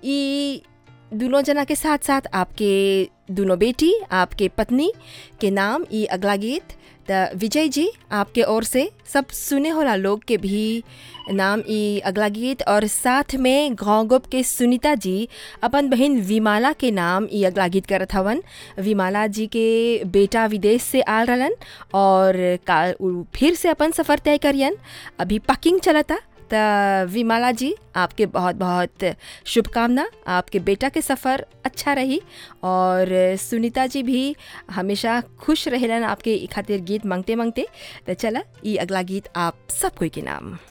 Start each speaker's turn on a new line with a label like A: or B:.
A: ई दोनों जना के साथ साथ आपके दोनों बेटी आपके पत्नी के नाम ई अगला गीत त विजय जी आपके ओर से सब सुने होला लोग के भी नाम ई अगला गीत और साथ में गाँव गोप के सुनीता जी अपन बहन विमाला के नाम ई अगला गीत करत हवन विमाला जी के बेटा विदेश से आल रहलन और काल उ फिर से अपन सफ़र तय करियन अभी पकिंग चलता त विमाला जी आपके बहुत बहुत शुभकामना आपके बेटा के सफ़र अच्छा रही और सुनीता जी भी हमेशा खुश रहेलन आपके ई खातिर गीत मांगते मांगते तो चला ई अगला गीत आप सब कोई के नाम